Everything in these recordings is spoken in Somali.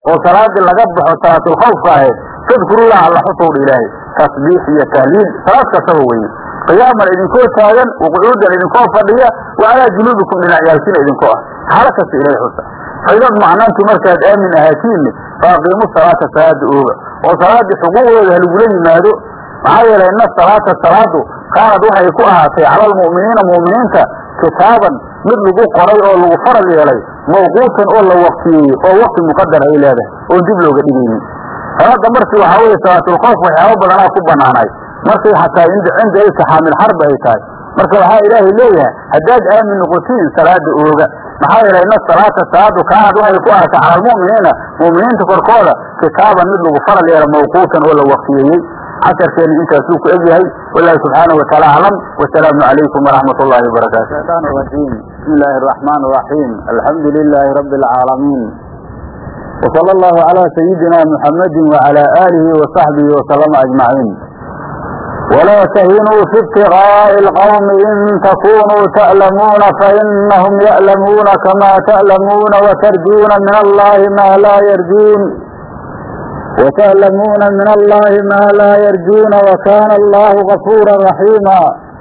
oo salaadii laga baxo salaatulkhawfka ahayd fadkurullah alla xusowdha ilaahay tasbiix iyo tahliil salaad kastaba weye qiyaaman idinkoo taagan waqucuudan idinkoo fadhiya wa calaa junuubikum dhinacyaalkiina idinkoo ah xaalo kasta ilahay xusa faydad macnaantu markaad aamin ahaatiin faaqiimu salaata salaada ooga oo salaadii xuquuqdooda halagula yimaado maxaa yeelay ina salaata salaadu kaanad waxay ku ahaatay cala almu'miniina mu'miniinta kitaaban mid lagu qoray oo lagu faral yeelay mawquutan oo la waqtiyeeyey oo waqti muqadar ay leedahay oon dib looga dhigaynin salaada markii waxaa weeye salaatulkhawf waxyaabo badanaa ku banaanay markay xataa cinda iltixaamil xarbi ay tahay marka waxaa ilaahay leeyahay haddaad aamin noqotiin salaada ooga maxaa yeelay ina salaata salaadu kaanad waxay ku ahaatay cala almu'miniina mu'miniinta korkooda kitaaban mid lagu faral yeelay mawquutan oo la waqtiyeeyey casharkeena intaasuu ku egyahay walaahi subxaanahu wataala aclam wasalaamu calaykum waraxmat ullahi wabarakaatu shaytaan rajiim bismi illaahi araxmaan araxiim alxamdu lilaahi rabbi alcaalamiin wsala allahu calaa sayidina muxamadi wacala aalihi wasaxbihi wasalama ajmaciin walaa tahinuu fi ibtiqaa'i alqawmi in takunuu ta'lamuuna fainahum ya'lamuuna kama ta'lamuuna watarjuuna min allahi ma laa yarjuun وتعلمون من الله ما لا يرجون وكان الله غفورا رحيما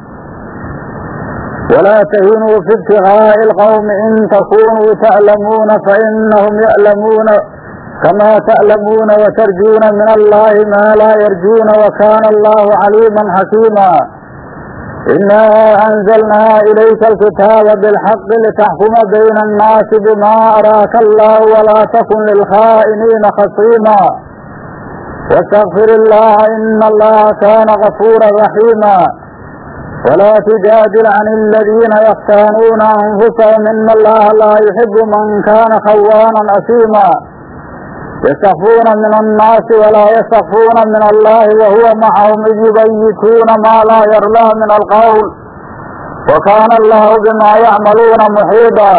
ولا تهنوا في ابتغاء القوم إن تكونوا تعلمون فإنهم يعلمون كما تعلمون وترجون من الله ما لا يرجون وكان الله عليما حكيما إنا أنزلنا إليك الكتاب بالحق لتحكم بين الناس بما أراك الله ولا تكن للخائنين خصيما واستغفر الله إن الله كان غفورا رحيما ولا تجادل عن الذين يختانون أنفسهم إن الله لا يحب من كان خوانا أثيما يستخفون من الناس ولا يستخفون من الله وهو معهم إذ يبيتون ما لا يرضى من القول وكان الله بما يعملون محيطا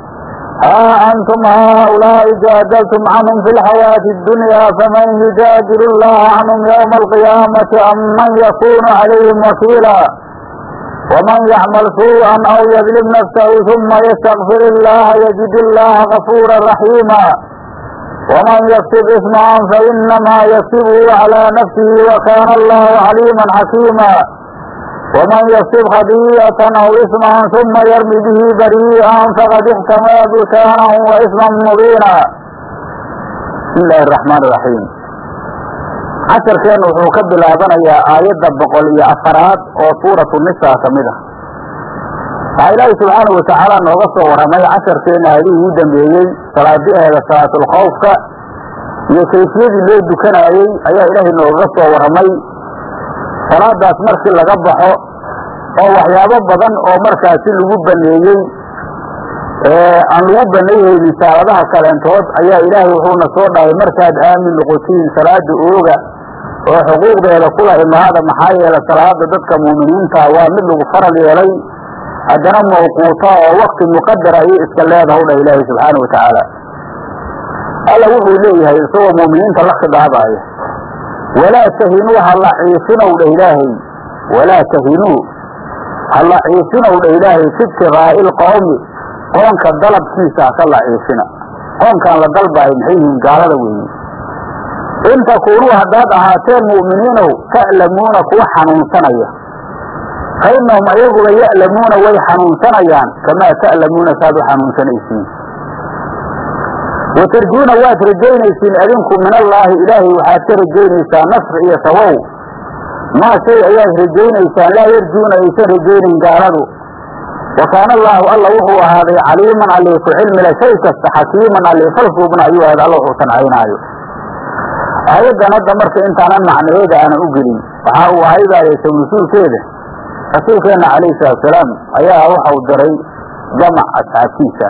ها أنتم هؤلاء جادلتم عنهم في الحياة الدنيا فمن يجادل الله عنهم يوم القيامة أم من يكون عليهم وكيلا ومن يعمل سوءا أو يظلم نفسه ثم يستغفر الله يجد الله غفورا رحيما ومن يكسب إثما فإنما يكسبه على نفسه وكان الله عليما حكيما ومن يكسب خطيئة أو إثما ثم يرمي به بريئا فقد احتمى بكانا وإثما مبينا بسم الله الرحمن الرحيم casharkeenu wuxuu ka bilaabanayaa aayadda boqol iyo afaraad oo suuratu nisa ka mid ah waxaa ilaahi subxaanau watacaala nooga soo warramay casharkeena aadihii ugu dambeeyey salaadiheeda salaatulkhawfka iyo kayfiyadii loo dukanayey ayaa ilaahay nooga soo warramay salaadaas markii laga baxo oo waxyaabo badan oo markaasi lagu baneeyey aan lagu baneeyhaynin saaladaha kaleentood ayaa ilaahay wuxuuna soo dhahay markaad aamin noqotiin salaada ooga oo xuquuqdeeda kula imaada maxaa yeele salaada dadka muuminiinta waa mid lagu faral yeelay haddana mawquuta oo wakti muqadara ayay iska leedaha u dhah ilaahay subxaana wa tacaala alla wuxuu leeyahay isagoo muuminiinta la khidaabaaya walaa tahinuu hala ciifinow dha ilaahay walaa tahinuu hala ciifinow dha ilaahay fi ibtiqaa'i ilqowmi qoonka dalabkiisa haka la ciifina qoonkaan la dalbaayo maxay yihiin gaalada weeye in takuunuu haddaad ahaateen mu'miniinow ta'lamuuna kuwa xanuunsanaya fa innahum ayaguba ya'lamuuna way xanuunsanayaan kamaa ta'lamuuna saad u xanuunsanaysiin watarjuuna waad rajaynaysiin adinku min allaahi ilaahay waxaad ka rajaynaysaa nasri iyo sawow maa shay ayaad rajaynaysaan laa yarjuuna aysan rajaynayn gaaladu wa kaana allaahu alla wuxuu ahaaday caliiman allii ku cilmila shay kasta xakiiman allii falsuubna ayuu ahayd alla wuxuu sancaynaayo aayaddan hadda marka intaanan macnaheeda aanan u gelin waxa uu ahaydaayaysa mas-uulkeeda rasuulkeenna calayhi salaatusalaam ayaa waxau diray jamac asxaabtiisa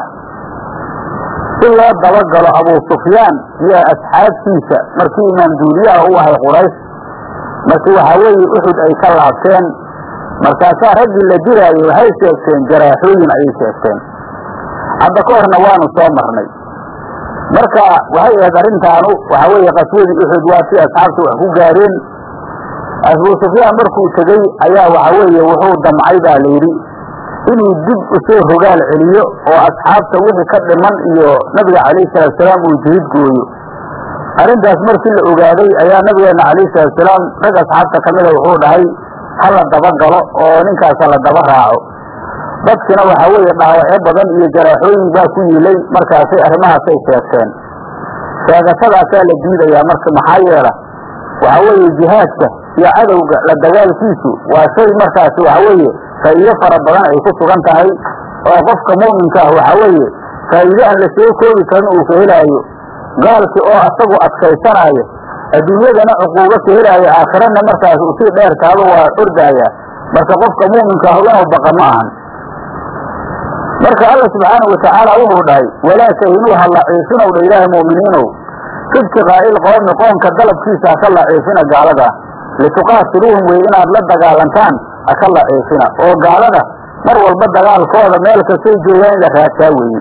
si loo dabagalo abuu sufyaan iyo asxaabtiisa markii imaam duuliyaha u ahay quraysh markii waxaa weeye uxud ay ka laabteen markaasaa raggii la diraayey waxay sheegteen jaraaxooyin ayay sheegteen hadda ka horna waanu soo marnay marka waxay ahayd arrintaanu waxaa weeye qaswadii uxud waa si asxaabta wax ku gaareen abuu sufyaan markuu tegey ayaa waxa weeye wuxuu damcay baa layidhi inuu dib usoo rogaal celiyo oo asxaabta wixii ka dhiman iyo nabiga calayhi salaatusalaam uu jihid gooyo arrintaas markii la ogaaday ayaa nabigeena calayhi salaatusalaam rag asxaabta ka mida wuxuu dhahay ha la daba galo oo ninkaas ha la daba raaco dadkina waxaa weeye dhaawacyo badan iyo jaraaxooyin baa ku yiilay markaasay arrimahaasay sheegteen sheegatadaasaa la diidayaa marka maxaa yeela waxaa weeye jihaadka iyo cadowga la dagaalkiisu waa shay markaasi waxa weeye faa'iido fara badan ay ku sugan tahay oo qofka mu'minka ah waxaa weeye faa'iide aan la soo koobi karin uu ka helaayo gaalki oo asagu adkaysanaayo adduunyadana cuquubo ka helaayo aakhirana markaas uu sii dheer taaba waa ordaaya marka qofka mu'minka ah inuu baqa ma ahan marka alla subxaanahu watacaala wuxuu dhahay walaa tahinuu ha laciifinow dha ilaahay mu'miniinow ibtiqaa'il qoomi qoonka dalabkiisa haka laciifina gaalada lituqaatiluuhum wey inaad la dagaalantaan haka laciifina oo gaalada mar walba dagaalkooda meel kastay joogaan in la raadsaa weeye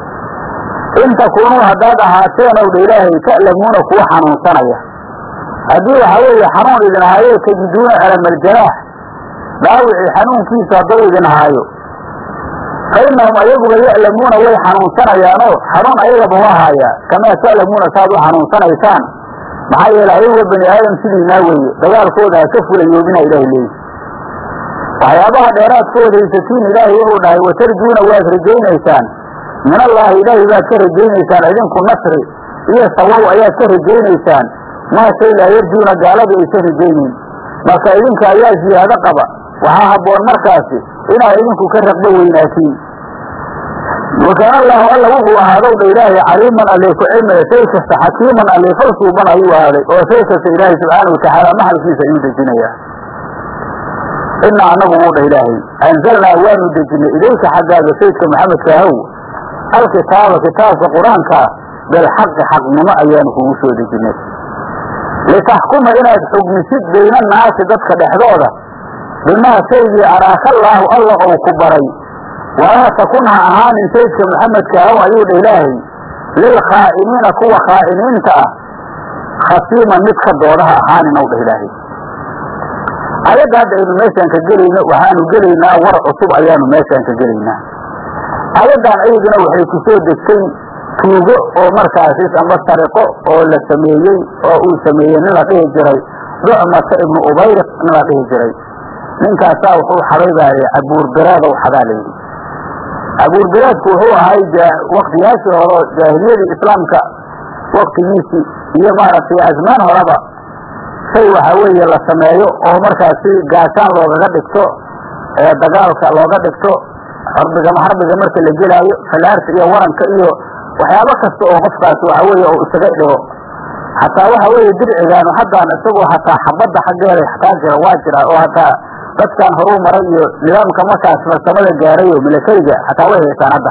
in takuunuu haddaad ahaateen ow dha ilaahay ta'lamuuna kuwa xanuunsanaya haddii waxaa weeye xanuun idin ahaayo tajiduuna alamaljanaax dhaawicii xanuunkiisa hadduu idin ahaayo fa innahum ayaguba ya'lamuuna way xanuunsanayaanoo xanuun ayagaba waa haayaa kamaa ta'lamuuna saaad u xanuunsanaysaan maxaa yeele ayaguba bani aadam sidiinaa weeye dagaalkooda ha ka fulayoobina ilahay leeyi waxyaabaha dheeraadkooda haysatiin ilaahay wuxuu dhahay watarjuuna waad rajaynaysaan min allaahi ilaahay baad ka rajaynaysaan idinku nasri iyo sawow ayaad ka rajaynaysaan maa shay laa yarjuuna gaaladii aysan rajaynayn marka idinka ayaa ziyaado qaba waxaa habboon markaasi inaad idinku ka raqbo weynaatiin wakaana allaahu alla wuxuu ahaadow dha ilaahay caliiman allee ku cilmiga shay kasta xakiiman allee fal suuban ayuu ahaaday oo shay kasta ilaahay subxaana watacaala maxalkiisa ayuu dejinayaa inaa anagu wuu dha ilaahay anzalnaa waanu dejinay idayka xaggaaga saydka maxamedka ahow alkitaaba kitaabka qur-aankaa bilxaqi xaqnimo ayaanu kugu soo dejinay litaxkuma inaad xugmisid bayna annaasi dadka dhexdooda bimaa shaygii araakallaahu alla ou ku baray walaa takun ha ahaanin saydka maxamedka ahow ayuu dha ilaahay lilkhaa'iniina kuwa khaa'iniinta ah khasiiman mid ka doodaha ahaanin ow dha ilaahay ayadda hadda aynu meeshaan ka gelayno waxaanu gelaynaa war cusub ayaanu meeshaan ka gelaynaa ayaddan ayaduna waxay ku soo degtay tuugo oo markaasi amba sariqo oo la sameeyey oo uu sameeyey nin la dhihi jiray ducmata ibnu ubayriq nin la dhihi jiray ninkaasaa wuxuu xaday baa cabuurbiraada u xadaa layidhi cabuurbiraadku wuxuu ahay waktiyaashii hore jaahiliyadii islaamka waktigiisii iyo maaragtay azmaan horeba shay waxaa weeye la sameeyo oo markaasi gaashaan loogaga dhigto ee dagaalka looga dhigto xarbiga xarbiga marka la gelaayo falaarta iyo waranka iyo waxyaabo kasta oo qofkaasi waxa weeye oo isaga dhigo hataa waxa weeye dircigaanu haddaan isagoo hataa xabadda xaggeeda xataa jira waa jira oo hataa dadkan horuu maray iyo nidaamka markaas farsamada gaaray oo milatariga hataa way haysaan hadda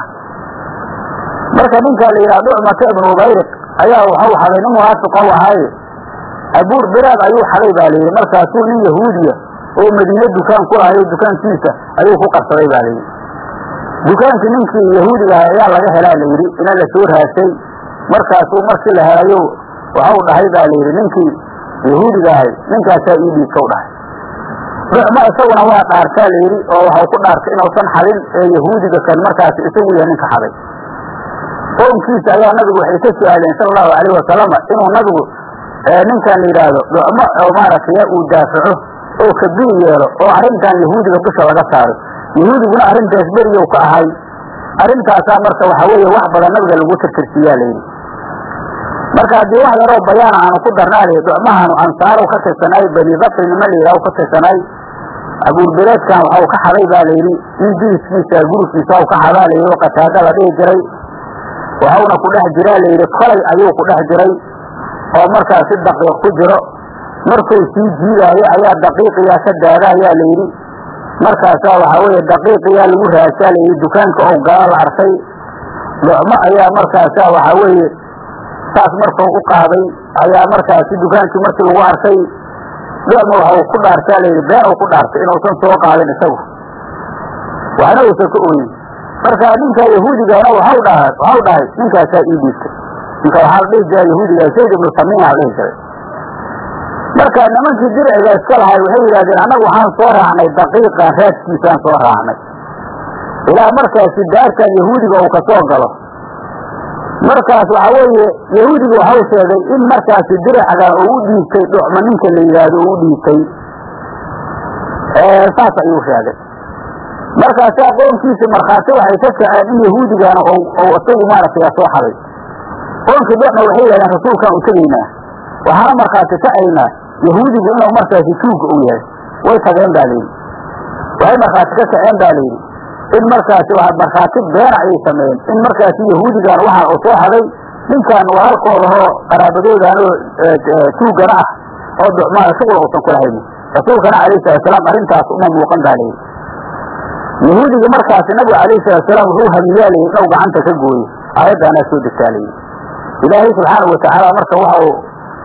marka ninka la yidhaha ducmata ibnu ubayriq ayaa waxau xaday nin munaafiq ou ahaaye abuur biraad ayuu xaday baa layidhi markaasuu nin yahuudiya oo madiine dukaan ku lahayo dukaankiisa ayuu ku qabsaday baa layidhi dukaankii ninkii yahuudiga ahay ayaa laga helaa layidhi ina la soo raasay markaasuu markii la helayo waxau dhahay baa layidhi ninkii yahuudiga ahay ninkaasaa ii dhiibkau dhahay ducmo isaguna waa dhaartaa layidhi oo waxau ku dhaartay inuusan xadin ee yahuudiga kan markaasi isagu yahay ninka xaday qoomkiisa ayaa nabigu waxay ka su-aaleen sala allahu alayhi wasalama inuu nabigu ninkan la yidhaahdo ducmo oo maaragtay uu daafaco oo kabiir yeelo oo arrintan yahuudiga dusha laga saaro yahuudiguna arrintaas beriyow ka ahay arrintaasaa marka waxa weeye wax badan nabiga lagu tirtirsiiyaa layidhi marka haddii wax yaroo bayaana aanu ku darnaa layidhi ducmahaanu ansaarow ka tirsanaay bani bakri nima la yidhaha ka tirsanaay abuurbireedkan waxau ka xaday baa layidhi nin diriskiisa gurikiisa u ka xadaa layidhi oo qataada la dhihi jiray waxauna ku dhex jiraa layidhi kolay ayuu ku dhex jiray oo markaas si daqiiq ku jiro markuu sii jiidaayo ayaa daqiiqiyaa ka daada ayaa layidhi markaasaa waxaa weeye daqiiqiyaa lagu raasaa layidhi dukaanka oo gala la arkay lucmo ayaa markaasaa waxaa weeye saas markuu u qaaday ayaa markaasi dukaankii markii lagu arkay lucmo waxau ku dhaartaa layidhi bee u ku dhaartay inuusan soo qaadin isagu waxna uusan ka ooyin marka ninka yahuudigana waxau dhaha waxau dhahay ninkaasaa ii dhiibtay ninka waxaa la dhihi jiraa yahuudiga zayd ibnu samiina la dhihi jiray marka nimankii dirciga iska lahay waxay yidhahdeen annagu waxaan soo raacnay daqiiqa raadkiisaan soo raacnay ilaa markaasi daartan yahuudiga uu kasoo galo markaas waxa weeye yahuudigu waxau sheegay in markaasi diracda uu u dhiibtay dhucma ninka la yidhaahdo uu u dhiibtay saas ayuu sheegay markaasaa qoonkiisi markhaati waxay ka kaceen in yahuudigana ou isagu maaragtay soo xaday qoonkii dhucma waxay yidhahdeen rasuulkaan u tegaynaa waxaana markhaati kacaynaa yahuudigu inuu markaasi tuugga u yahay way tageen baa layidhi waxay markhaati ka kaceen baa layidhi in markaasi waa markhaati beena ayay sameeyeen in markaasi yahuudigan waxaa uu soo haday ninkan waa halkoodahoo qaraabadoodanoo tuugana ah oo ducmaana shuqul uusan ku lahayn rasuulkana calayhi salatusalaam arrintaas uma muuqan baa layidhi yahuudiga markaasi nabiga calayhi salatusalaam wuxuu hamiyaa layidhi inuu gacanta ka gooyo aayaddaanaa soo degtaa layidhi ilaahay subxaana watacaala marka waxa uu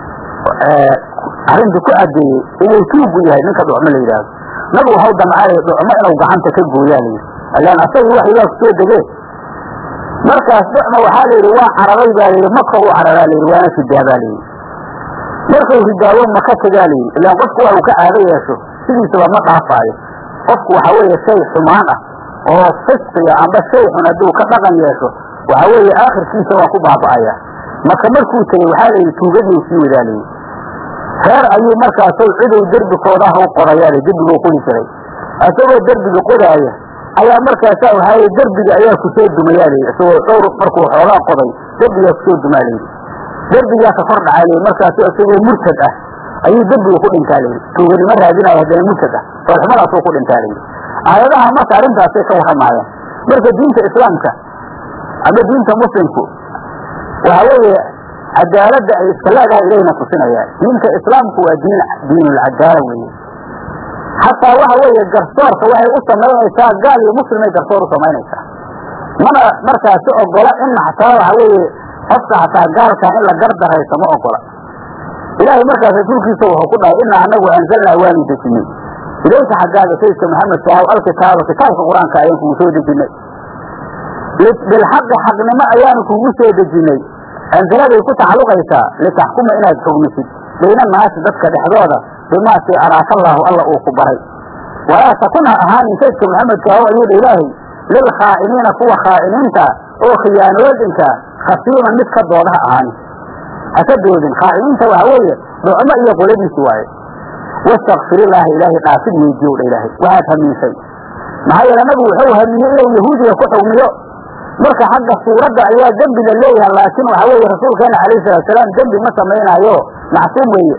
arrinta ku caddeeyey inuu tuugu yahay ninka dhucmo la yidhaahdo nabigu waxau damcay dhucmo inuu gacanta ka gooyaa layidhi ilaan asaga waxyigaa kusoo degee markaas dhucma waxaa layidhi waa cararay baa layidhi maka u cararaa layidhi waana ridaa baa layidhi markuu ridaawo maka tagaa layidhi ilaan qofku waa uu ka caado yeesho sidiisaba ma dhaafaayo qofku waxa weeye shay xumaan ah oo fisqiga amba shay xun hadduu ka dhaqan yeesho waxa weeye aakhirkiisa waa ku baaba'aya maka markuu tegey waxaa layidhi tuugadii sii wadaa layidhi reer ayuu markaasow cidow derbikooda ah u qodayaa derbiguu qodi jiray isagoo derbiga qodaaya ayaa markaasaa waxaa derbiga ayaa kusoo dumayaa layidhi isagoo dhowr markuu xoogaa qoday derbigaa kusoo dumaa layidhi derbigaa ka kor dhacaa layidhi markaasu isagoo murtad ah ayuu derbiga ku dhintaa layidhi tuuganimo raadinaya haddana murtad ah oolxumadaasuu ku dhintaa layidhi aayadaha marka arrintaasay ka warramaayaan marka diinta islaamka ama diinta muslimku waxa weeye cadaaladda ay iska leedahay ilayna tusinayaan diinta islaamku waa diin diinulcadaala weeye xataa waxa weeye garsoorka waxay u samaynaysaa gaal iyo muslimay garsoor u samaynaysaa mana markaasi ogola in xataa waxa weeye qofka xataa gaalkan in la gardarayso ma ogola ilaahay markaas rasuulkiisa wuxuu ku dhahay inaa anagu anzalnaa waanu dejinay ilayka xaggaaga sayidka maxamed sahaw alkitaaba kitaabka qur-aanka ayaan kugu soo dejinay bilxaqi xaqnimo ayaanu kugu soo dejinay anzaladay ku tacalluqaysaa litaxkuma inaad xugmisid bayna naasi dadka dhexdooda bimaasi araaka allaahu alla uu ku baray walaa takun ha ahaanin saydka maxamedka aho ayuudha ilaahay lilkhaa'iniina kuwa khaa'iniinta oo khiyaanoodinka khasiiman mid ka dooda ha ahaanin haka doodin khaa'iniinta waxa weeye dhucmo iyo qoladiisi waaye wastakfirillaaha ilaahay dhaafid weydiyow dha ilaahay waxaad hamiisay maxaa yeele nabigu wuxuu hamiyey inuu yahuudiga ku xugmiyo marka xagga suuradda ayaa dembi la leeyahay laakiin waxa weeye rasuulkeena calayhi salaatusalaam dembi ma samaynaayo macsuum weeye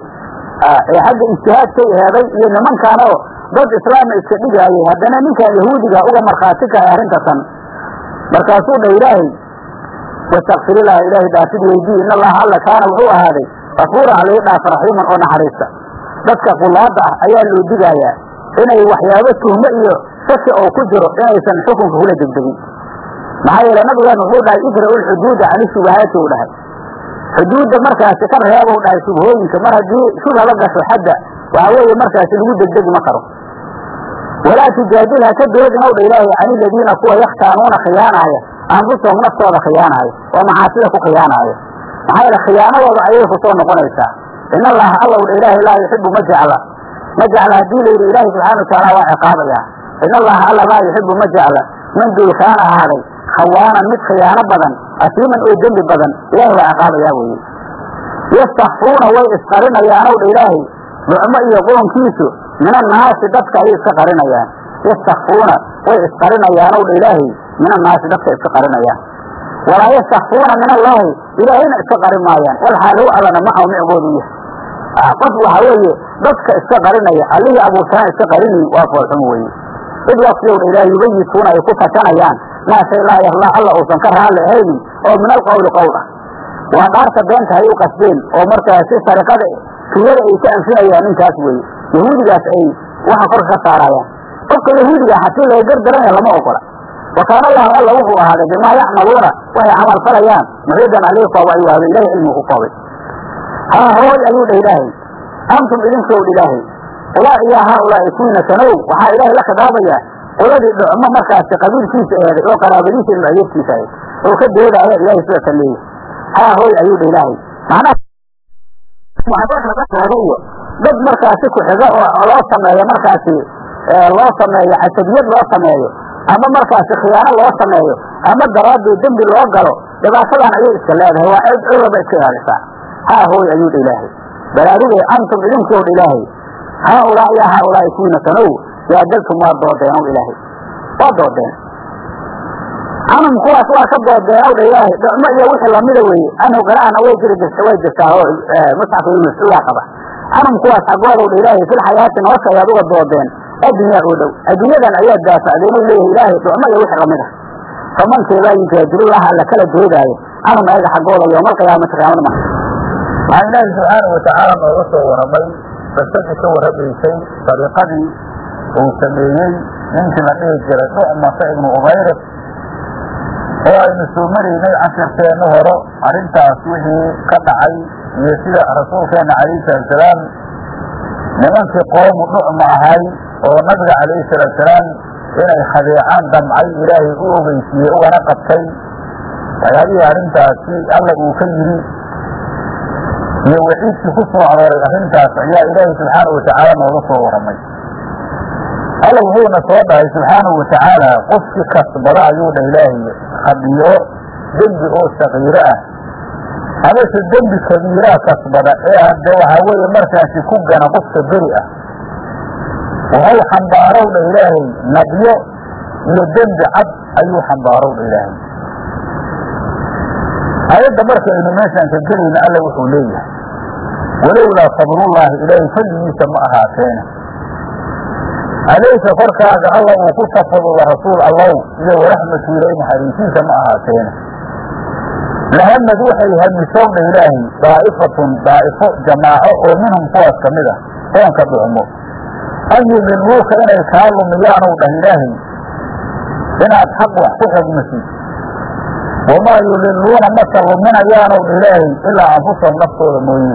ee xagga ijtihaadkay eeday iyo nimankaanoo dad islaama iska dhigaayay haddana ninkan yahuudiga uga markhaati kahay arrintatan markaasuu dha ilaahay wastakfirillaha ilaahay dhaafid weydii in allaha alla kaana wuxuu ahaaday kafuuran alii dhaaf raxiiman oo naxariista dadka qulaada ah ayaa loo digaayaa inay waxyaabo tuhmo iyo shaki oo ku jiro inaysan xukunka kula degdegin maxaa yeele nabigaan wuxuu dhahay idra'u lxuduuda cani shubahaati u dhahay xuduudda markaasi ka reebow dhahay shubhooyinka mar haddii shubha la gasho xadda waxa weeye markaasi lagu degdegi ma karo walaa tujaadil ha ka doodin ow dha ilaahay cani ladiina kuwa yakhtaanuuna khiyaanaaya anfusahum naftooda khiyaanaaya oo macaasida ku khiyaanaaya maxaa yeele khiyaanadooda ayay ku soo noqonaysaa in allaha allow dha ilaahay laa yuxibu ma jecla ma jecla haddii la yidhi ilaahay subxaana watacaala waa ciqaabayaa in allaha alla laa yuxibu ma jecla man duulkaana ahaaday khawaanan mid khiyaano badan asiiman oo dembi badan ilahay waa ciqaabayaa weeye yastakfuuna way isqarinayaanow dha ilaahay ducmo iyo qoonkiisu min annaasi dadka ayay iska qarinayaan yastakfuuna way isqarinayaanow dha ilaahay min annaasi dadka iska qarinayaan walaa yastakfuuna min allaahi ilaahayna iska qarin maayaan walxaalow allana macaw micgoodu yahay qof waxa weeye dadka iska qarinaya allihii abuurtaan iska qarinayin waa foolxumo weeye id waqtiyowdha ilaahay yubayituuna ay ku fatanayaan maa shay laa yahlaa alla uusan ka raalli ahaynin oo min alqowli qowl ah waa dhaarta beenta hay u qasbeen oo markaasi sariqada tuyada ay ka anfinayaan ninkaas weeye yahuudigaas ay waxa korka ka saarayaan qofka yahuudiga hatii laga gardaranaya lama ogola wa kaana allahu alla wuxuu ahaaday bimaa yacmaluuna waxay camal falayaan muxiidan alihi kooba ayuu ahaaday ilahay cilmigu ku koobay haa hooy ayuu dhah ilaahay antum idinkow dha ilaahay ulaa iyo haa ulaa'i kuwiina sanow waxaa ilaahay la khidaabayaa qoladii dhucmo markaasi qabiilkiisa eeday oo qaraabadiisa ilma adeerkiisa ahayd oo ka doodaaya ilaahay sida kan leeyahy haa hooy ayuu dha ilaahay macnaha dad markaasi ku-xigo oo loo sameeyo markaasi loo sameeyo casabiyad loo sameeyo ama markaasi khiyaano loo sameeyo ama daraadii dembi loo galo dhibaatadan ayay iska leedahay waa ceeb ciraba iska ilaalisaa haa hooy ayuu dha ilaahay balaarugay antum idinkow dha ilaahay haa ulaa yaa haa ulaahi kuwiina sanow jaadaltum waa doodeen ow ilaahay waa doodeen canum kuwaas waa ka doodeen ow dha ilaahay dhicmo iyo wixii lamida weeye anhu qira'ana way jiri jirta way jirtaa oo musxafka ibnu mascuudaa qaba canum kuwaas xaggoodow dha ilaahay fil xayaati nolosha ayaad uga doodeen addunyaa oo dhow adduunyadan ayaad daafacdeen u leeyahay ilaahay dhicmo iyo wixii lamid ah famankeebaa yujaadilullaha alla kala doodaayo canum ayaga xaggooda yoomalqiyaamati qiyaamada marka waxaa ilaahi subxaanau watacaala nooga soo warramay qisadii ka warramaysay dariiqadii uu sameeyey ninkii la dhihi jiray nucmata ibnu umayris oo aynu soo maraynay casharkeenna horo arrintaas wixii ka dhacay iyo sida rasuulkeenna calayhi salaatusalaam nimankii qoomu nucma ahay oo nabiga calayhi salaatusalaam inay khadeecaan damcay ilaahay u ogeysiiyey ugana qabtay waxyaabihii arrintaasi alla uu ka yidhi iyo waciidkii ku soo arooray arrintaas ayaa ilaahay subxaanahu watacaala nooga soo warramay alla wuxuuna soo dhahay subxaanahu watacaala qofkii kasbada ayuu dha ilaahay khadiyo dembi oo sakiiro ah amase dembi kabiiraa kasbada ee hadde waxaa weeye markaasi ku gana qofka beri ah wuxuu xambaarow dha ilaahay nabyo iyo dembi cad ayuu xambaarow dha ilaahay ayadda markaynu meeshaan ka gelayna alla wuxuu leeyahay walowlaa fadlullaahi ilaahay fadligiisa ma ahaateene alayka korkaaga alla uu ku tafadulo rasuul allow iyo waraxmatu ilay naxariisiisa ma ahaateene lahamad waxay hamisowdha ilaahay daa'ifatun daa'ifo jamaaco oo minhum kuwaas ka mid ah soonka dhucmo an yudiluuka inay kaa lumiyaanow dhah ilaahay inaad xaq wax ku xugmisid wamaa yudiluuna maka luminayaanow dha ilaahay ilaa anfusahum naftooda mooye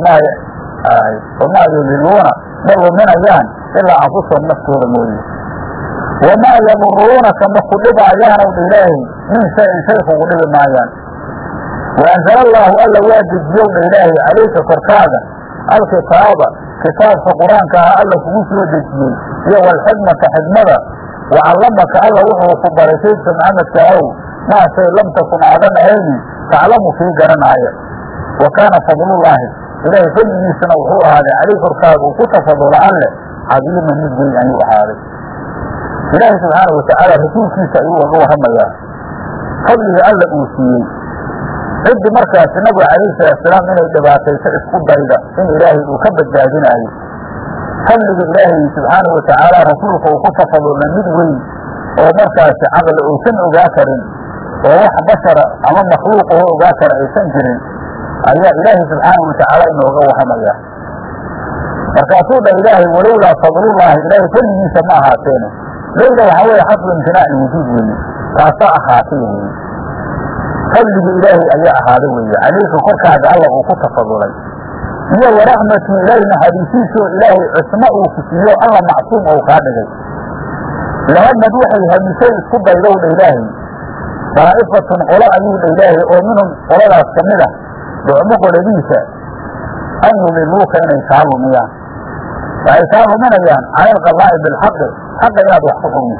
wamaa yudiluuna ma luminayaan ilaa anfusahum naftooda mooye wamaa yaduruunaka ma ku dhibaayaanow dha ilaahay min shayin shay kugu dhibi maayaan waanzala allaahu alla waa dejiyow dha ilaahay calayka korkaaga alkitaaba kitaabka qur-aanka ah alla kugu soo dejiyey iyo walxikmata xikmada wacallamaka alla wuxuu ku baray saydka maxamedka ahow maa shay lam takun aadan ahaynin taclamu kii garanaaya wa kaana fadlullaahi ilaahay fadligiisana wuxuu ahaaday calay korkaaga uu ku tafadula alle cadiiman mid weyn ayuu ahaaday ilaahay subxaanau watacaala rasuulkiisa ayuu uga warramayaa fadliga alla uu siiyey ciddi markaasi nabiga calayhi salaatusalaam inay dhibaatayso isku dayda in ilaahay uu ka badbaadinaayo fadliga ilaahay subxaanahu watacaala rasuulka uu ku tafadulna mid weyn oo markaasi caqli uusan ogaa karin oo wax bashara ama makhluuq oo ogaa kara aysan jirin ayaa ilaahay subxaanahu watacaala inooga warramaya markaasuu dha ilaahay walowlaa fadlullaahi ilaahay fadligiisa ma ahaateene lowla waxaa weeye xasbu imtinaaci wujuud weeye taasaa ahaatay weeye fadliga ilaahay ayaa ahaaday weeye calayka korkaaga alla uu ku tafadulay iyo waraxmatu ilaahi naxariisiisoo ilaahay cismo uu ku siiyo alla macsuum ou kaa dhigay lahamad waxay hamisay isku daydowdha ilaahay daa'ifatun qolo ayuu dha ilaahay oo minhum qoladaas ka mid ah dhucmo qoladiisa an yudiluuka inay kaa lumiyaan waxay kaa luminayaan cala alqadaa'i bilxaqi xaqa inaad wax ku xugmiso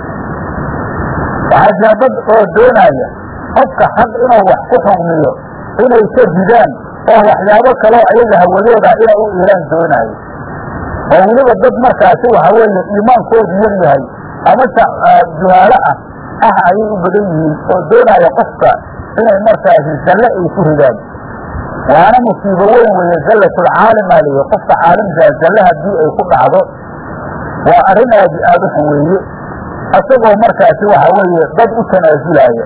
waxaa jira dad oo doonaya qofka xaq inuu wax ku xugmiyo inay ka ridaan oo waxyaabo kaloo ayaga hawadooda inay u iilaan doonaayo oo weliba dad markaasi waxa weeye iimaankoodu yar yahay ama juhaalo ah ah ayay u badan yihiin oo doonaya qofka inay markaasi zalle ay ku ridaan waana musiibo weyn weeye zallatulcaalimaa leeya qofka caalimkaa zalle haddii ay ku dhacdo waa arrin aad aada u xun weeye isagoo markaasi waxa weeye dad u tanaasulaaya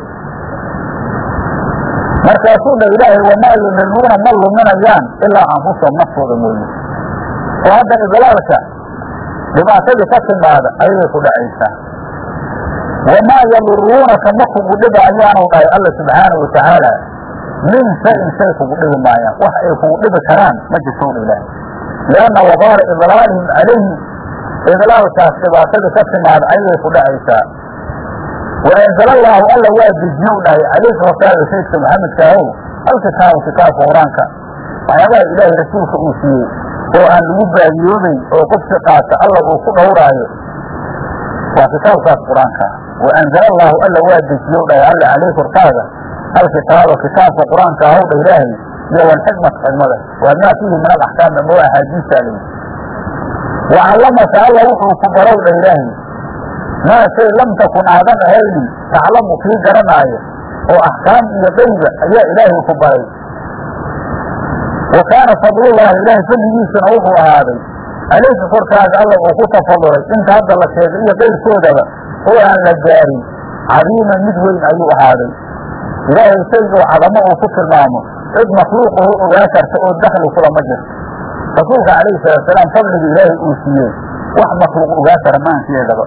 markaasuu dha ilaahay wamaa yudiluuna ma luminayaan ilaa anfusahum naftooda mooye oo hadda idlaalka dhibaatadii ka timaada ayay ku dhacaysaa wamaa yaduruunaka ma kugu dhibaayaanu dhahay alla subxaanahu watacaala min shayin shay kugu dhibi maayaan wax ay kugu dhibi karaan ma jirto dha ilaahay lianna wabaala idlaalihim calayhi idlaalkaas dhibaatadii ka timaada ayay ku dhacaysaa waanzala allaahu alla waa dejiyow dhahay calayka horkaaga saydka maxamedka ahow alkitaaba kitaabka qur-aanka waxyaabaha ilaahay rasuulka uu siiyey oo aan lagu baadiyoobayn oo qofki qaata alla uu ku dhowraayo waa kitaabkaas qur-aanka wa anzala allaahu alla waa dejiyow dhahay alla caleyh korkaaga alkitaaba kitaabka qur-aanka ahow dha ilaahay iyo walxikmata xikmada waa maa fiihi min alaxkaami ama axaadiista alayhi wacallamaka alla wuxuu ku barow dha ilaahay maa shay lam takun aadan ahaynin taclamu kii garanaayo oo axkaam iyo qayba ayaa ilaahay ku baray wa kaana fadlullaahi ilaahay fadligiisuna wuxuu ahaaday alayka korkaaga alla uu ku tafadulay inta hadda la sheegay iyo qayrkoodaba oo aan la gaarin cadiiman mid weyn ayuu ahaaday ilaahay shaygoo cadamo uu ku tilmaamo cid makhluuqahu ogaa karta oo dakli kulama jirto rasuulka calayhi salaatusalaam fadliga ilaahay uu siiyey wax makhluuq ogaa kara maankeedaba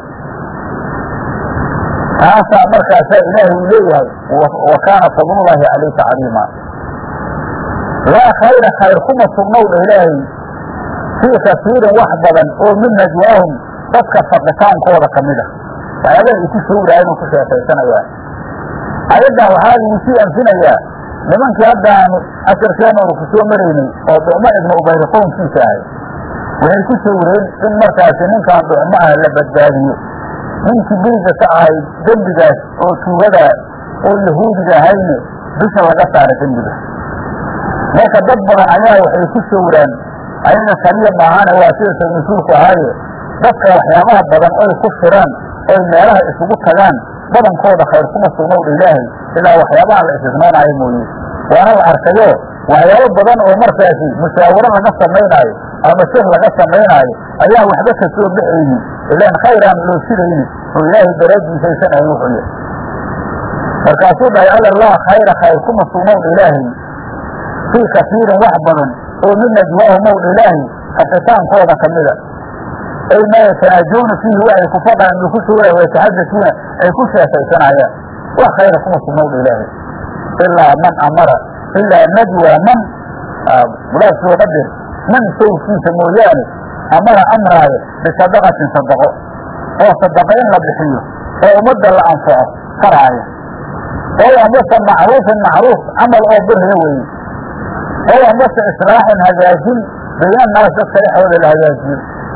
taasaa markaasaa ilaahay uu leeyahay wa kaana fadlullaahi calayka cadiima laa khayra khayr kuma sugnow dha ilaahay fii kasiirin wax badan oo min najwaahum dadka faqitaankooda ka mid ah waxyaabaha ay ku shawraayeen oo ku sheekaysanayaan ayaddan waxaa lagu sii anfinayaa nimankii haddaanu casharkeenooda ku soo maraynay oo ducmo ibnu ubayr qownkiisa ahay waxay ku shawreen in markaasi ninkaan ducmo ah la badbaadiyo ninkii beyga ka ahayd dembigaas oo tuugadaa oo yahuudiga ahayne dusha laga saara dembiga marka dad badan ayaa waxay ku shawraan ayaga kaliya maahane waa sida sabnusuulku ahaaye dadka waxyaabaha badan oy ku firaan oy meelaha isugu tagaan badankooda khayr kuma sugnowdha ilaahay ilaa waxyaabaha la istisnoonaayo mooye waana la arkayo waxyaabo badan oo markaasi mushaawaro laga samaynaayo ama shir laga samaynaayo ayaa waxba ka soo baxaynin ilaan khayr aan loo shirayni oo ilaahay daraaddiisaysanay wuxuu yahay markaasuu dhahay alla laa khayra khayr kuma sugnowdha ilaahay fii kasiirin wax badan oo min najwaahum owdha ilaahay kafitaankooda ka mida ay maa yatanaajuuna fiihi waxay ku fadhaan ay ku suura wayataxadasuuna ay ku sheekaysanayaan wax khayra kuma sugnowdha ilaahay ilaa man amara ilaa najwa man mulaad soo qadir man sawkiisa mooyaane amara amraayo bisadaqatin sadaqo oo sadaqa in la bixiyo oo ummadda la anfaco faraaya oo amase macruufin macruuf camal oo birriya weeye oo amase islaaxin hagaajin bayna naas dadka dhexdooda la hagaajiyo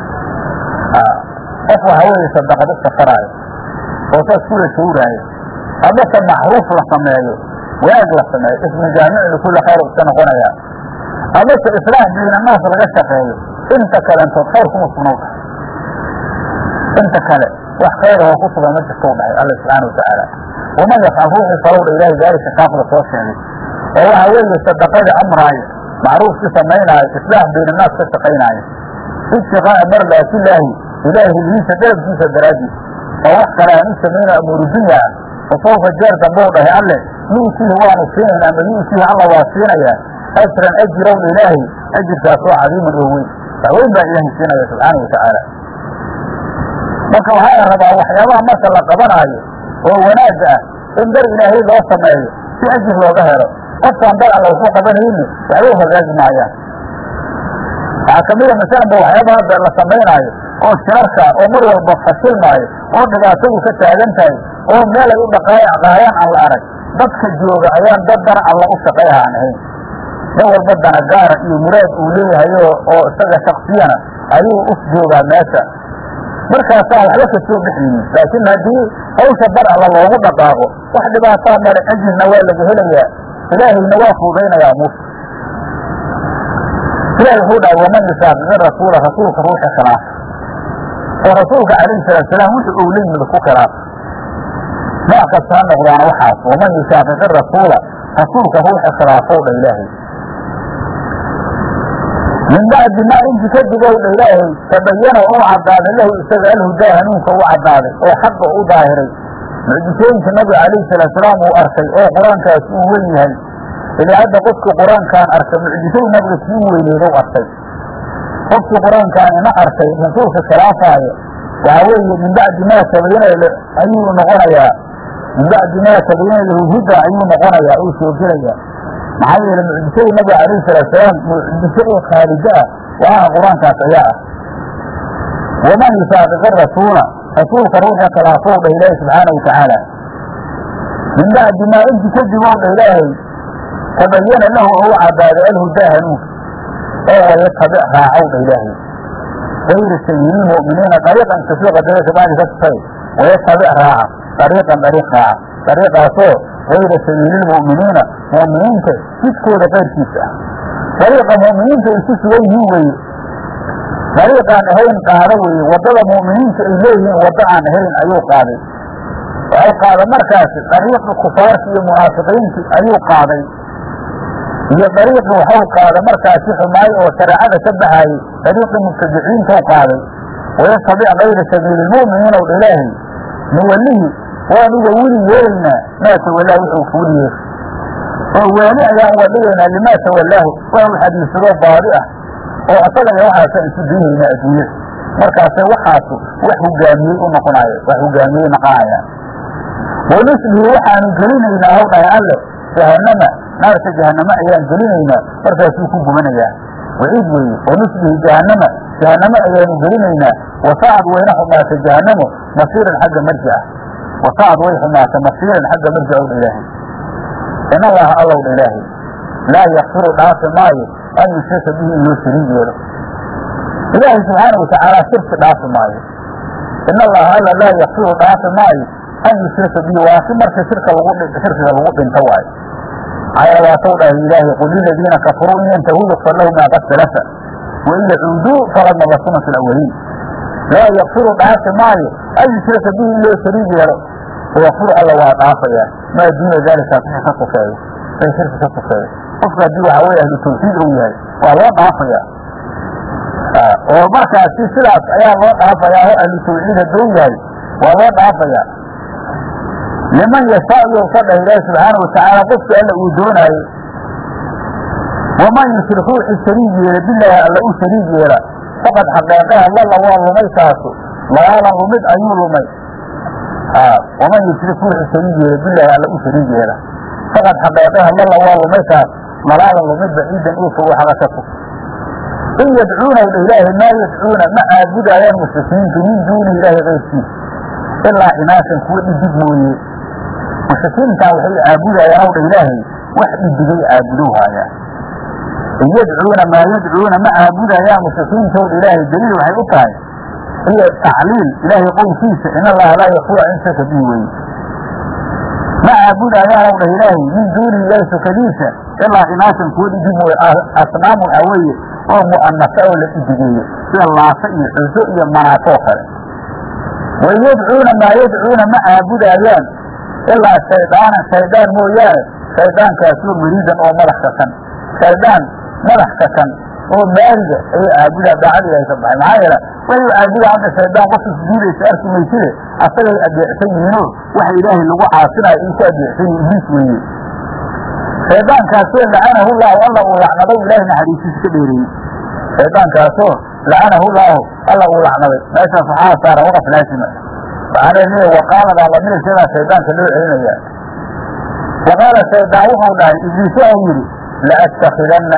qof waxa weeye sadaqa dadka faraayo oo saas kula shawraayo amase macruuf la sameeyo wanaag la sameeyo ismu jaamic likulli khayr iska noqonaya amase islaax bayna naas laga shaqeeyo inta kalentood khayr kuma sugnow dhahay inta kale wax khayr oo ku sugan ma jirtou dhahay alla subxaana watacaala waman yafcal ruuxii falowdha ilaahay daalika kaafla soo sheegay oo waxa weeye sadaqadii amraayo macruufkii samaynaayo islaax bayna naas ka shaqaynaayo ibtiqaa'a mardaatillaahi ilaahay hilihiisa dalabkiisa daraaddiis oo wax kale aan u samayna amuuru dunya ah fasawfa jeer dambou dhahay alle yuutiihi waanu siinaynaa ama yuutiihi alla waa siinayaa ajran ajirowna ilaahay ajirkaasoo cadiiman oo weyn waxweyn baa ilaahay siinaya subxaana watacaala marka waxaa la rabaa waxyaabaha marka la qabanaayo oo wanaagga ah in dar ilaahay loo sameeyo si ajir looga helo qofkaan dar alla waxu qabanayni waxba u hagaagi maayaan waxaa kamida masalanba waxyaabaha hadda la samaynaayo oo shirarka oo mar walba fashilmaayo oo dhibaatadu ka taagan tahay oo meel ay u dhaqaayaan aan la arag dadka jooga ayaan dad dana alla u shaqeeha aan ahayn nin walba dana gaara iyo muraad uu leeyahayo oo isaga shaksiyana ayuu u joogaa meesha markaasaan waxba ka soo bixaynin laakiin haddii hawsha dar alla loogu dhaqaaqo wax dhibaataa male ajirna waa laga helayaa ilaahayna waa fuudaynayaa muuse ilahi wuxuu dhahay waman yusaaqiqi rasuula rasuulka ruuxa khilaafa oo rasuulka calayhi salaatu salaam wuxuu uu la yimid ku khilaafa nooc kasta ha noqdaana waxaas waman yusaaqiqi rasuula rasuulka ruuxa khilaafow dha ilaahay min bacdi maa inti kadib ow dha ilaahay tabayana uu caddaaday lahu isaga alhudaa hanuunka u caddaaday oo xaqa u daahiray mucjisooyinka nabiga calayhi salaatu salaam uu arkay oo qur-aankaas uu wen yahay ilaa hadda qofkii qur-aankaan arkay mucjisadu nabiga kii weyneedow arkay qofkii qur-aankaan ina arkay rasuulka khilaafaayo waxaa weeye min bacdi maa tabayana ayuu noqonayaa min bacdi maa tabayana lahu huda ayuu noqonayaa uu soo gelayaa maxaa yeele mucjisada nabiga calayhi salaatu salaam mucjiso oo khaalida ah waaha qur-aankaas ayaa ah waman yusaaqiqi rasuula rasuulka ruuxa khilaafow dhah ilaahi subxaana watacaala min bacdi maa inti kadib ow dhah ilaahay tabayana lahu ou cadaaday alhudaa hanuunka oo wayatabic raacow dha ilaahay gayra sabiili lmu'miniina dariiqan kasii qadara kabacdi ka tufay wayatabic raaca dariiqan dariiq raaca dariiqaasoo gayra sabiililmu'miniina mu'miniinta jidkooda qayrkiisa ah dariiqa mu'miniinta ay ku sugan yihiin weeye dariiqaan ahayn qaado weeye waddada mu'miniinta ay leeyihiin waddo aan ahayn ayuu qaaday waxay qaada markaasi dariiqi kufaarki iyo munaafiqiinti ayuu qaaday iyo dariiqi waxau qaada markaasi xumaayo oo shareecada ka baxaayey dariiqii mubtadiciinta u qaaday wayastabic kayra sabiili lmu'miniina w ilaahay nuwalihi waan uga weli yeelaynaa maa tawallaa wuxuu ku weli yeeshay oo waani ayaan uga dhigaynaa limaa tawallaahu waa u xadiisadoo baadi ah oo asagaya waxaasaan isu daynaynaa adduunyada markaase waxaasu wax hogaamiyey u noqonaayo wax hogaamiyey noqonayaan wanusbihi waxaanu gelinaynaa haw dhahay alle jahanama naarta jahaname ayaan gelinaynaa markaasuu ku gubanayaa waciid weeye wanusbihi jahanama jahaname ayaanu gelinaynaa wasaacad wayna xumaatay jahanamo masiiran xagga marji ah wasaacad way xumaatay masiiran xagga marji ow dha ilaahay in allaha allow dha ilaahay laa yakfiru dhaafi maayo an yushrika bihi in loo shariig yeelo ilaahay subxaana watacaala shirki dhaafi maayo in allaha alla laa yakfiru dhaafi maayo an yushrika bihi waa si marka shirka lagu shirkiga lagu dhinto waayo maxaa waatau dhahay ilaahay qul liladiina kafaruu in yantahuu yakfar lahu maa qad salafa wain yacuuduu falad maba sunat alawaliin laa yakfiru dhaafi maayo an yushrika bihi in loo shariig yeelo wayakfiru alla waa dhaafayaa maa duuna daalika wixii ka sokeeyo ay shirki ka sokeeyo qofka haddii waxaa weye ahlu tawxiid ou yahay waa loo dhaafayaa oo markaasi sidaas ayaa loo dhaafayaa oo ahlu tawxiid hadduu yahay waa loo dhaafayaa liman yashaa iyou ka dhah ilaahi subxaana watacaala qofki alla uu doonaayo waman yushrik ruuxi shariig yeela bilaahi alla u shariig yeela faqad xaqeeqaha lalla waa lumay kaasu lalaalan lumid ayuu lumay waman yushrik ruuxi shariig yeela bilaahi alla u shariig yeela faqad xaqeeqaha lalla waa lumay kaas lalaalan lumid baciidan uu fogo xaga ka fog in yadcuuna dha ilaahi maa yadcuuna ma caabudaayaan mushrikiintu min duuni ilaahi kayrkiisa ilaa inaasan kuwa dhidig mooye mushrikiintaa waxay caabudayaan ow dha ilaahay wax dhidigay caabudow haayaan in yadcuuna maa yadcuuna ma caabudayaan mushrikiintow dha ilaahay daliil waxay u tahay iyo tacliil ilaahay qowlkiisa in allaha laa yakfura in shaka bihi weye ma caabudayaan ow dhah ilaahay min duuni ilaahi sokadiisa ilaa inaasan kuwa dhidig mooye asnaam waxaa weeye oo mu'anasa oo la dhidigeeyo sida laasa iyo xuso iyo manaatoo kale wain yadcuuna maa yadcuuna ma caabudayaan ilaa shaydaanan shaydaan mooyaane shaydaankaasoo mariidan oo madax kakan shaydaan madax kakan oo maariga ayay caabudaa daacad ilahay ka baxay maxaa yeele way caabudaa hadda shaydaan qofka sujuudaysa arki mayside asagay adeecsan yihiinoo waxa ilaahay lagu caasinayo ay ku adeecsan yihin ibliis weeye shaydaankaasoo lacanahu llahu alla uu lacnaday ilaahay naxariisiisa ka dheereeyey shaydaankaasoo lacanahu llahu alla uu lacnaday meeshaas waxaa saaran waqaf laasima waxaana leeya waqaaladaa laminaysadaa shaydaanka loo celinaya waqaala shaydaan wuxuu dhahay ibliis waxau yidhi laattakhidanna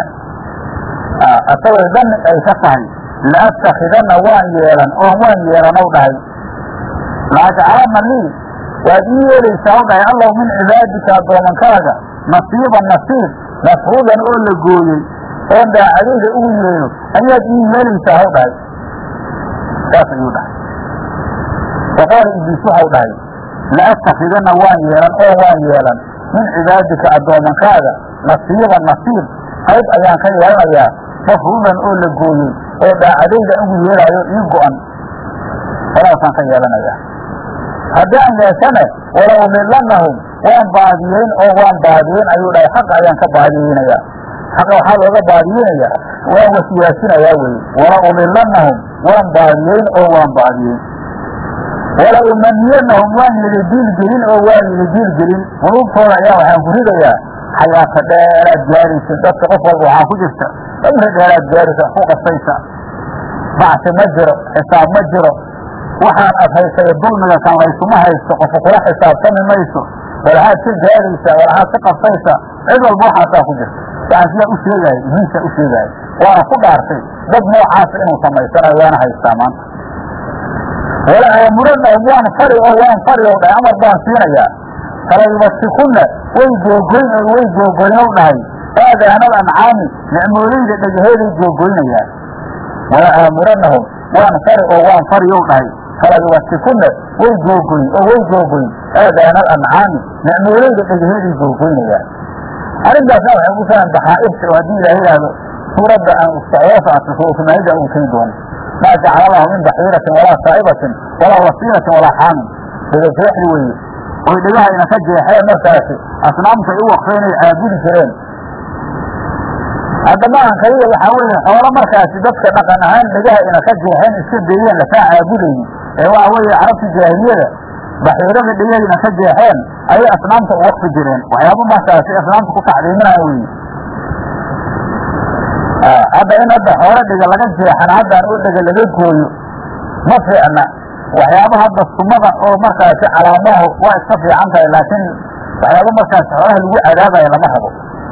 asagoo dani ay ka tahay laattakhidanna waan yeelan oo waan yeelanow dhahay laajcalana lii waad ii yeelaysaa u dhahay allow min cibaadika addoomankaaga nasiiban nasiib mafruudan oo la gooyey oon daacadayda ugu yeelo ayaad ii yeelaysaa haw dhahay saas ayuu dhahay waqaala ibliis waxau dhahay laattakhidanna waan yeelan oo waan yeelan min cibaadika addoomankaaga nasiiban nasiib qayb ayaan ka yeelanayaa mafruudan oo la gooyey oo daacadayda ugu yeelaayo ii go-an walaasaan ka yeelanayaa haddii aan yeeshane wala umidlanahum waan baadiyeyn oo waan baadiyeyn ayuu dhahay xaqa ayaan ka baadiyeynayaa xaqa waxaa looga baadiyeynayaa waan wasiyaasinayaa weye wala umidlanahum waan baadiyeyn oo waan baadiyeyn wala umaniyanahum waan yidi diilgelin oo waan yidi diilgelin quluubtooda ayaa waxaan ku ridayaa xayaata dheeraad gaaraysa dadka qof walba waxaa ku jirta cumri dheeraad gaaraysa ku qasaysa bacsi ma jiro xisaab ma jiro waxaan ad haysay dulmiga kan laysuma haysto qofa kula xisaabtami mayso walaxaad ka gaaraysaa walaxaad ka qabsaysaa cid walba waxaasaa ku jirta waxaan sidaa u sheegaayo ibliisaa u sheegaayo waana ku dhaartay dad noocaasa inuu samaysanayo waana haystaa maanta wala aamuranahum waan fari oo waan fari ow dhahay amar baan siinayaa falayubasikunna way googoyn oo way googoyn ow dhahay aadaanal ancaami nicmooleyda dhagaheeday googoynayaan wala aamuranahum waan fari oo waan fari ow dhahay falayubasikunna way googoyn oo way googoyn aadaana alancaami nicmoolayda dhegahedii googoynayaan arrintaasna waxay ku salan baxaa'irta oo haddii ilaah yidhaahdo suuradda aan socdoosa ato suuratumaayida uu tegi doono maa jacala lahu min baxiiratin walaa saa'ibatin walaa wasiilatin walaa xaamin dagaseexdi weeye oy dhegahayna ka jeexeen markaasi asnaamta ay u waqfeen ay caabudi jireen hadda maahan kaliya waxaa weeye xoolo markaasi dadka dhaqan ahaan dhegaha ina ka jeexeen iska deeyeen lasaa caabudayni ee waxa weeye carabta jaahiliyada baxiirada dhegahayna ka jeexeen ayay asnaamta u waqfi jireen waxyaaba markaasi asnaamta ku tacdiiminaya weye hadda in hadda xoolo dhega laga jeexan haddaan oo dhega laga gooyo ma fiicna waxyaaba hadda sumada oo markaasi calaamahu waa iska fiican tahay laakiin waxyaaba markaasi xoolaha lagu cadaabaya lama rabo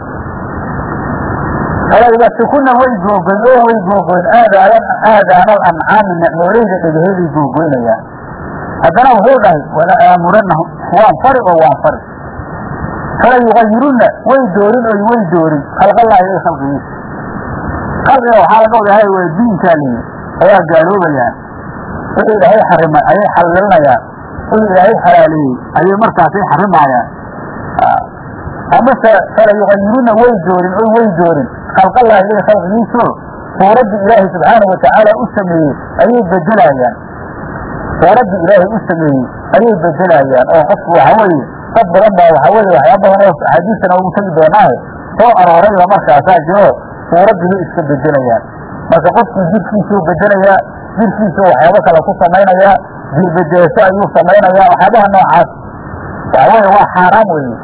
falaybasikuna way googoyn oo way googoyn aadaayan aadaanal ancaami nicmoolayda dhegaheeday googoynayaan haddana wuxuu dhahay wala aamuranahum waan fari oo waan fari fala yugayirunna way doorin oy way doorin khalqallaahi ay khalqigiisa khalqiga waxaa laga wadahay waa diinkaa liyi ayaa gaaloobayaan wixii ilaahay xarimay ayay xalilinayaan wixii ilaahay xalaaleeyey ayay markaasay xarimaayaan amase fala yugayiruna way doorin oy way doorin khalqallaahi ilay khalqigiiso suuraddii ilaahay subxaana watacaala u sameeyey ayay bedelaayaan suuraddii ilaahay u sameeyey ayay bedelaayaan oo qofku waxa weeye dad badan baa waxa weeye waxyaa badan oo axaadiistana ugu tegi doonaahe soo aroorayba markaasaa jiro suuraddii bay iska bedelayaan marka qofkii jirkiisuu bedelayaa jirkiisu waxyaabo kale ku samaynayaa jirbedeesho ayuu samaynayaa waxyaabaha noocaas waxa weeye waa xaaraam weeye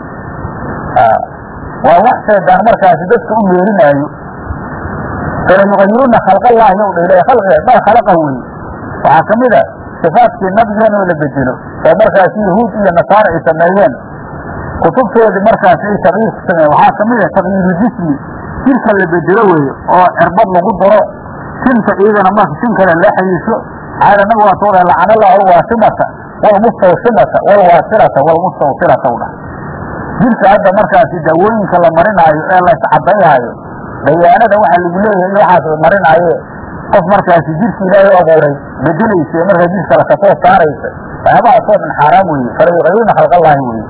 waa wax shaydaan markaasi dadka u meerinaayo fala yugayiruna khalqallaahi ow dha ilahay khalqiga bal khalaqa weye waxaa ka mid a sifaadkii nabigeena oo la bedelo oo markaasi yahuud iyo nasaara ay sameeyeen kutubtoodii markaasi ay taqyiir ku sameeyeen waxaa ka mid a taqyiiru jismi jirka la bedelo weeye oo cirbad lagu daro sinta iyadana marka sin kale la xiriisho caada nabi waa soo dhahay lacanallahu alwaasimata walmustawsimata walwaasilata walmustawsilata u dhah jirka hadda markaasi daawooyinka la marinaayo ee la iscadaynaayo dayaanada waxaa lagu leeyahay iyo waxaas la marinaaye qof markaasi jirki ilaahay u abuuray bedelaysa ee markaa jir kale kasoo saaraysa waxyaabahaasoo dhan xaaraam weeye fala yugayiruna khalqallaahi weeye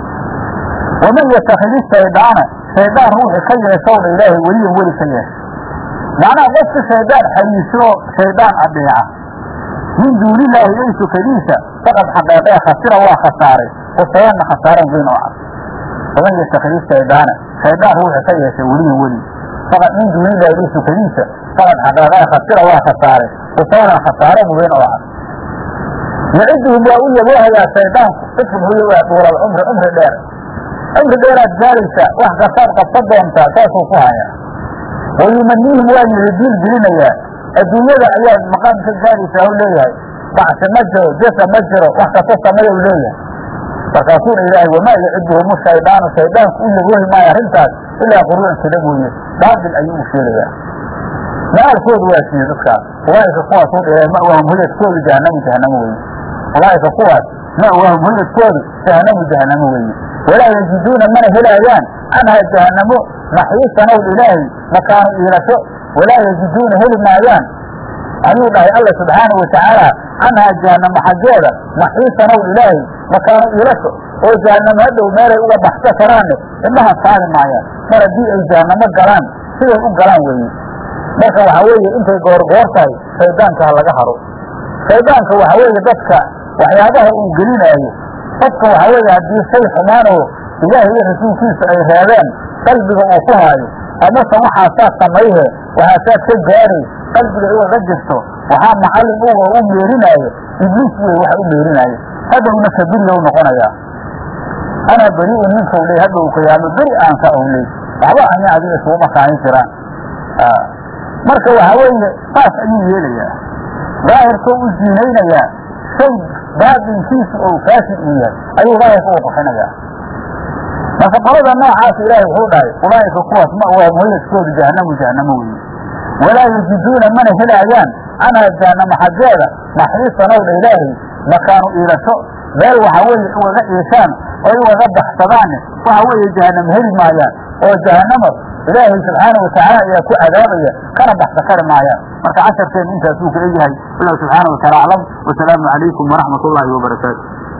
waman yatakidi shaydaana shaydaan ruuxi ka yeeshowdha ilaahay weliyan weli ka yeesha macnaha qofka shaydaan xariiso shaydaan adeeca min duunilaahi ilay sukadiisa faqad xaqeeqee khasira waa khasaaray kusayanna khasaaran weyn oo cad waman yatakidi shaydaana shaydaan ruuxi ka yeesha weliyan weli faqad min duunillahi ilay sukadiisa faqad xaqeeqee khasira waa khasaaray kusayanan khasaaran weyn oo cad yaciduhum waa u yaboohayaa shaydaanku ifun huyo waa duulal cumri cumri dheer cumri dheeraad gaaraysaa wax kastaad qabsan doontaa saasuu ku hayaa wayumaniihim waa yihidiil gelinayaa adduunyada ayaad maqaam ka gaaraysaa u leeyahay bacsi ma jiro jesa ma jiro wax kasta sameeya u leeyahay markaasuuna ilaahay wamaa yaciduhum shaydaanu shaydaanku u yaboohi maayo arrintaas ilaa quruucan kada mooye baabil ayuu u sheegayaa maalkoodu waa siiye dadkaas ulaaika kuwaas u dhilay ma'waahum hoyadkoodu jahanamu jahanamo weye ulaaika kuwaas ma'waahum hoyadkoodu jahanamu jahanamo weeye walaa yajiduuna mana helaayaan canhaa jahanamo maxiisanow ilaahay makaanu iilasho walaa yajiduuna heli maayaan ayuu dhahay alla subxaanau watacaala canhaa jahanamo xaggeeda maxiisanow ilaahay makaanu iilasho oo jahanamo hadhow meelay uga baxsa karaanne indhaha saari maayaan mar haddii ay jahanamo galaan siday u galaan weeye marka waxaa weeye intay goorgoor tahay shaydaanka ha laga haro shaydaanka waxaa weeye dadka waxyaabaha uu gelinaayo qofka waxaa weeye haddii shay xumaanoo ilaahay iyo rasuulkiisa ay reebeen qalbiga uu ku haayo amase waxaasaad samayhe waxaasaad ka gaaray qalbiga ugaga jirto waxaa macallin uga u meerinaayo ibliis wey waxa u meerinaayo hadhowna kabiriga u noqonayaa anaa beri'un ninka ley hadhow qiyaamo beri aan ka owley waxba ani adiga isuguma kaahin jiraan marka waxaa weeye saas ayuu yeelayaa daahirkoo u ziinaynayaa shay baatinkiisu ou faasid uu yahay ayuu daahirka u bixinayaa marka qolada noocaas ilaahay wuxuu dhahay ulaa'ika kuwaas ma waa muhayadkoodu jahanamu jahanamo weeye walaa yajiduuna mana helaayaan canhaa jahanamo xaggeeda maxiisanowdha ilaahay makaanu iilasho meel waxa weeye ugaga iishaan oy ugaga baxsadaanne waxa weeye jahanamo heli maayaan oo jahanamo ilaahay subxaana watacaala ayaa ku cadaabaya kana baxsa kari maayaan marka casharkeen intaasuu ka egyahay wallahu subxaana wataala aclam wasalaamu calaykum waraxmat ullaahi wabarakaatu